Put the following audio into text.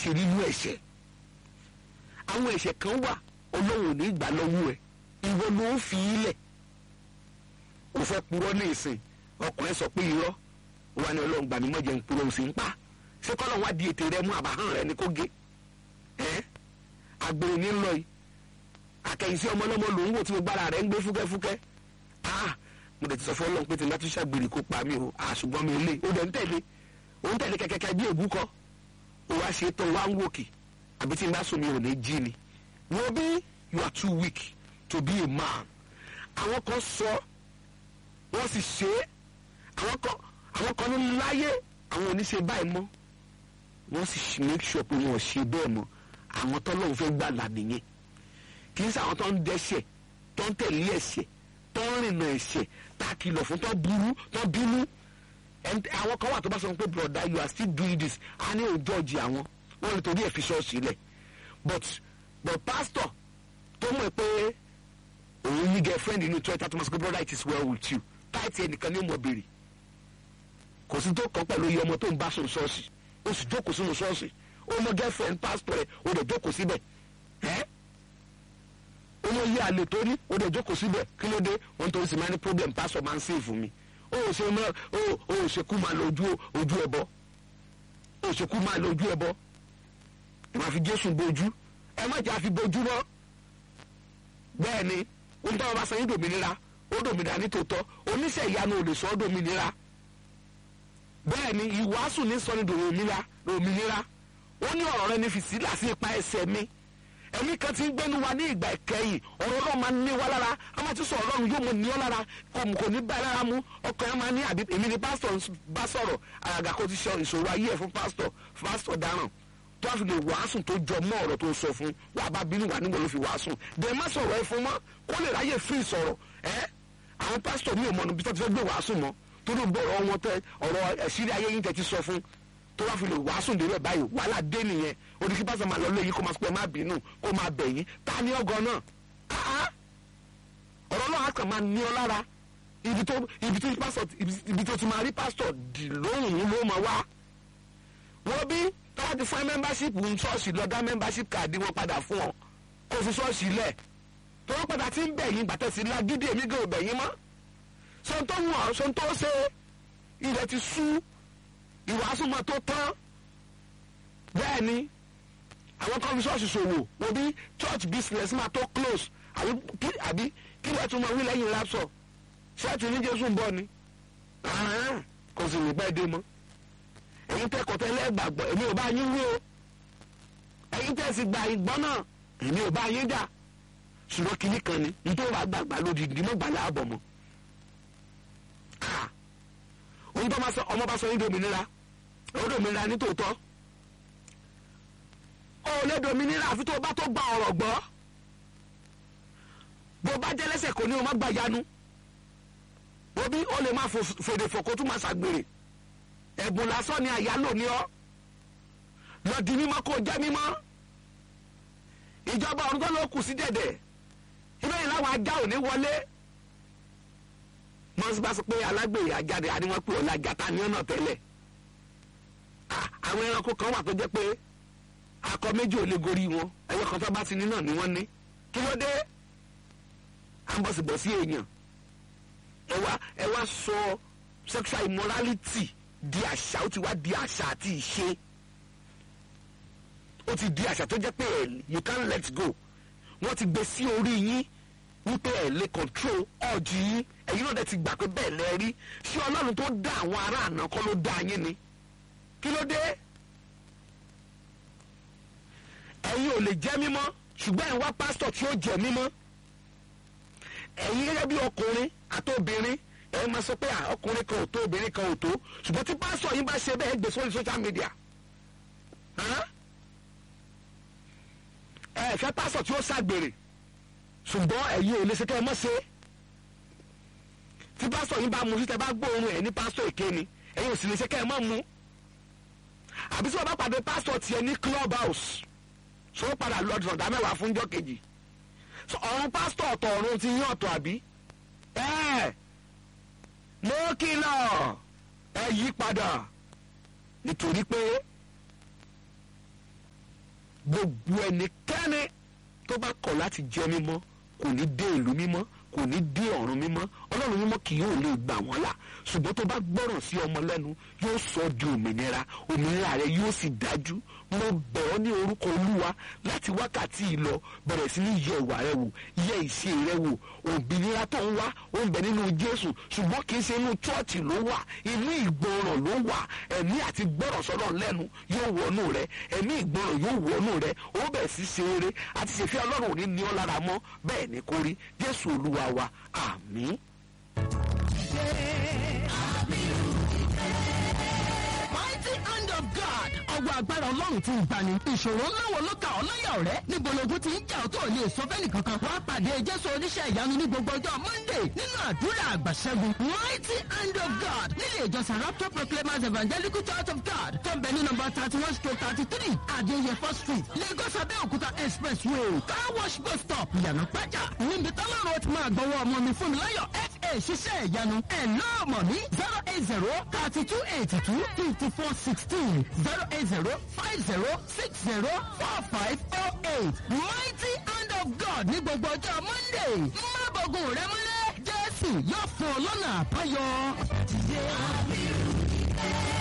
ṣe nínú ẹ̀ṣẹ̀ àwọn ẹ̀ṣẹ̀ kan wà ọlọ́run ò ní gbà lọ́wọ́ ẹ̀ ìwọ ló ń fi ilẹ̀ o fẹ́ purọ́ ní ìsìn ọkùnrin sọ pé irọ́ ó wà ní ọlọ́run gbà mí mọ́jẹ̀ ń purọ́ ó sì ń pa ṣé kọ́lọ́ wá di ètè rẹ mú àbáhàn rẹ ní kó gé ẹ́ agbèrè ní lọ yìí akẹ́yìnsí ọmọ ọlọ́mọ lòún wò tí mo gbára rẹ̀ ń gbé fúkẹ́fúkẹ́ ah mo dẹ̀ ti sọ fún ọlọ́run pé tí n bá tún ṣàgbèrè kó pa mí o àṣùgbọ́n mi lè ó dẹ̀ ń tẹ̀lé ó ń tẹ̀lé kẹ́kẹ́kẹ́ bí èbú kọ́ ó wá ṣe tán wá ń wòkè àbí tí n bá sùn mi ò ní jí ni wo bí you are too weak to be a man àwọn kan sọ wọ́n sì ṣe é àwọn kan àwọn kan ní láyé àwọn ò ní ṣe báyìí mọ́ wọ́n sì make sure pé wọ́n ò ṣe bẹ́ẹ̀ mọ́ àwọn tọ́lọ́run fẹ́ gbà là nìyẹn kì í ṣe àwọn tó ń dẹ́ṣẹ̀ tó ń tẹ̀lé ẹ̀ṣẹ̀ tó ń rìnà ẹ̀ṣẹ̀ tá a kìlọ̀ fún tó burú tó bínú àwọn kan wà tó bá sọ pé broda you are still doing this a ní òjò ọjì àwọn wọn lè torí ẹ̀ fi ṣọ́ọ̀ṣì lẹ̀ but but pastor tó mọ̀ pé òun ní girlfriend inú church tó máa sọ pé brother it is well with you táìtì ẹnìkan ní mọ̀ béèrè kò sí tó kàn pẹ̀lú iye ọmọ tó ń bá sùn ṣọ́ọ̀ṣì ó sì jókòó sínú ṣọ́ọ̀ṣì ó mọ girlfriend pastor rẹ̀ ó lè jókòó síbẹ̀ ẹ́ owó yí àlè tó ní ó dẹ̀ jókòó síbẹ̀ kí ló dé wọn tó ń sì máa ní problem pastor máa ń save fún mi ó ò ṣe mọ́ ó ò ṣe kú máa lọ ojú ojú ẹbọ ó ò ṣe kú máa lọ ojú ẹbọ ẹ máa fi jésù bojú ẹ má jà fi bojú mọ́ bẹ́ẹ̀ ni ohun tó wọn bá sọ yín dòmìnira ó dòmìnira ní tòótọ́ oníṣẹ́ ìyanu ò lè sọ ọ́ dòmìnira bẹ́ẹ̀ ni ìwàásù ní sọ ní dòmìnira dòmìnira ó ní ọ̀rọ̀ rẹ ní fi sílà sí ipa ẹsẹ̀ mi ẹ̀mí kan ti ń gbẹ́nu wa ní ìgbà ìkẹyìn ọ̀rọ̀ ọlọ́run máa ń ní wa lára a máa ti sọ ọlọ́run yóò mọ ní ọ lára kò ní bá ẹ lára mú ọkàn ẹ máa ní àbí èmi ni pásítọ̀ bá sọ̀rọ̀ àgàgà kó ti ṣe ìṣòro ayé ẹ̀ fún pásítọ̀ pásítọ̀ dáràn tó a fi lè wàásùn tó jọ mọ́ ọ̀rọ̀ tó sọ fún wà bá bínú wà nígbà ló fi wàásùn dẹ̀ má sọ̀rọ̀ ẹ fún mọ́ kó lè ráyè fún ìsọ̀rọ̀ ẹ àwọn pásítọ̀ mi ò mọ̀nà bí tó ti fẹ́ gbé wàásùn mọ́ tó ló gbọ́ ọ̀rọ̀ wọn tẹ ọ̀rọ̀ ẹ̀sírí ayé yín tẹ ti sọ fún tó wá fi lè wàásùn délẹ̀ báyìí wàhálà dé nìyẹn odidi pásítọ̀ máa lọ lé yìí kó máa pẹ́ má bínú kó máa bẹ̀ yín ta ni ọgọ náà ọ̀rọ̀ náà kàn máa ní ọ lára ibi tó ibi tó pásítọ̀ ibi tó ti máa rí pásítọ̀ dì lóhùn yín ló máa wá wọ́n bí tọ́wọ́ ti fún membership ń ṣọ́ọ̀ṣì lọ dá membership káàdì wọn padà fún ọ kó fi ṣọ́ọ̀ṣì lẹ̀ tọ́wọ́ padà ti ń bẹ̀ yín bàtẹ́ sí lágídí èmi gan ò bẹ̀ yín mọ́ sọ́ńtò wọ̀n sọ́ńtò ṣe ilẹ̀ ti sú ìwàásù máa tó tán bẹ́ẹ̀ ni àwọn kan fi ṣọ́ọ̀ṣì ṣòwò wọ́n bí church business máa tó close àbí kí lẹ́ẹ̀ tún máa wí lẹ́yìn lapsọ̀ ṣẹ́ẹ̀tì ní jésù ń bọ̀ ni kò sì ní pẹ́ dé mọ́ ẹ̀yin tẹ́ kọ́tẹ́ lẹ́gbàgbọ́ èmi ò bá yín wí o ẹ̀yin tẹ́ sì gba ìgbọ́n náà èmi ò bá yín jà ṣùgbọ́n kinní kan ni nítorí wàá gbàgbà lódìdí mọ́ gbàlẹ́ àbọ̀ mọ́ ohun tó ọmọ bá sọ yín dominira ó dominira ní tòótọ́ ó lè dominira àfi tó bá tó gba ọ̀rọ̀ gbọ́ bó bá jẹ́ lẹ́sẹ̀ kò ní o má gba yanu bó bí ó lè má fèdè fòkó tún má ṣàgbèrè ẹ̀bùn lásán ni àyálò ní ọ lọ di mímọ́ kó jẹ́ mímọ́ ìjọba ọ̀run tó ló kù sí dẹ̀dẹ̀ ibẹ̀ yìí láwọn ajá ò ní wọlé wọ́n bá sọ pé alágbèrè ajáde àní wọ́n pè ọ́ lájàtà ní ọ̀nà tẹ́lẹ̀ àwọn ẹranko kan wà tó jẹ́ pé akọ méjì ò lè gorí wọn ẹyọ kan tó bá ti ní náà ni wọ́n ní kí ló dé à ń bọ̀ sí bọ̀ sí èèyàn ẹ wá ẹ wá sọ sexual immorality di àṣà ó ti wá di àṣà àti ìṣe ó ti di àṣà tó jẹ́ pé you can't let go wọ́n ti gbé sí orí yín wípé ẹ lè control ọ̀jì yín ẹ̀yin náà dẹ̀ ti gbà pé bẹ́ẹ̀ lẹ rí ṣé ọlọ́run tó dá àwọn ará àná kọ́ ló dá yín ni kí ló dé ẹ̀yin ò lè jẹ́ mímọ́ ṣùgbọ́n ẹ̀ ń wá pásítọ̀ tí ó jẹ́ mímọ́ ẹ̀yin gẹ́gẹ́ bí ọkùnrin àtobìnrin ẹ̀ máa sọ pé ọkùnrin kan ò tó obìnrin kan ò tó ṣùgbọ́n tí pásítọ̀ yín bá ṣe bẹ́ẹ̀ gbé sórí social media ẹ fẹ́ pásítọ̀ tí ó ṣàgbèrè ṣùgbọ́n ẹ̀yin ò lè ṣe kẹ́ ẹ mọ́ ṣe tí pásítọ̀ yín bá mu sí tẹ bá gbóòórùn ẹ̀ ní pásítọ̀ èké ni ẹ̀yin ò sì lè ṣe kẹ́ ẹ mọ́ mu àbí tí wọ́n bá pàdé pásítọ̀ tiẹ̀ ní club house ṣó padà lọ sọ̀dá mẹ́wàá fún jọ́ kejì ọ̀run pásítọ̀ ọ̀tọ̀ ọ̀run ti yín ọ̀tọ̀ àbí ẹ̀ mo kìlọ̀ ẹ yí padà nítorí pé gbogbo ẹnikẹ́ni tó bá kọ̀ láti jẹ́ mímọ́ kò ní dé ìlú mímọ́ kò ní dé ọ̀run mímọ́ ọlọ́run mímọ́ kì yóò lè gbà wọ́n là ṣùgbọ́n tó bá gbọ́ràn sí ọmọ lẹ́nu yóò sọ ọ́ di òmìnira òmìnira rẹ yóò sì dájú mo bẹ̀ ọ́ ní orúkọ olúwa láti wákàtí yìí lọ bẹ̀rẹ̀ sí ní yẹ ìwà rẹ wò yẹ ìṣe rẹ wò òmìnira tó ń wá ó ń bẹ nínú jésù ṣùgbọ́n kì í ṣe inú chọ́ọ̀chì ló wà inú ìgbọràn ló wà ẹ̀mí àti gbọ́ràn sọ́dọ̀ lẹ́nu yóò wọnú rẹ ẹ̀mí ìgbọràn yóò wọnú rẹ ó bẹ̀ sí ṣe eré àti ṣèfẹ́ ọlọ́run ò ní ní ọ́ lára mọ́ bẹ́ẹ̀ ni kò rí jésù olúwa wa àmín. mighty hand of God. ọwọ́ agbára ọlọ́run ti ń gbani. ìṣòro ńlá wo ló ka ọ́ láyà ọ̀rẹ́? níbo logun ti ń jà ọ́ tó ò lè sọ fẹ́ni kankan. wàá pàdé jésù oníṣẹ́ ìyanu ní gbogbo ọjọ́ monday nínú àdúrà àgbàṣẹ́gun. mighty hand of God nílé ìjọsìn rapture proclaimers evangelical church of God tó ń bẹ ní nọmba thirty one stroke thirty three adéyẹfọ́ street lagos abẹ́òkúta expressway car wash bus stop ìyànà pẹ́jà níbi tọ́lọ́run ti máa gbọ́wọ́ ọmọ mi fún mi láyọ̀ fa ṣiṣẹ́ ìyanu ẹ̀ lọ́ọ̀mọ̀ ní zero eight zero thirty two eighty two fifty four sixteen zero eight zero five zero six zero four five four eight mighty hand of God ní gbogbo ọjọ́ monday má bọ̀gùn rẹ múlẹ̀ jésù yóò fún ọ lọ́nà àbáyọ.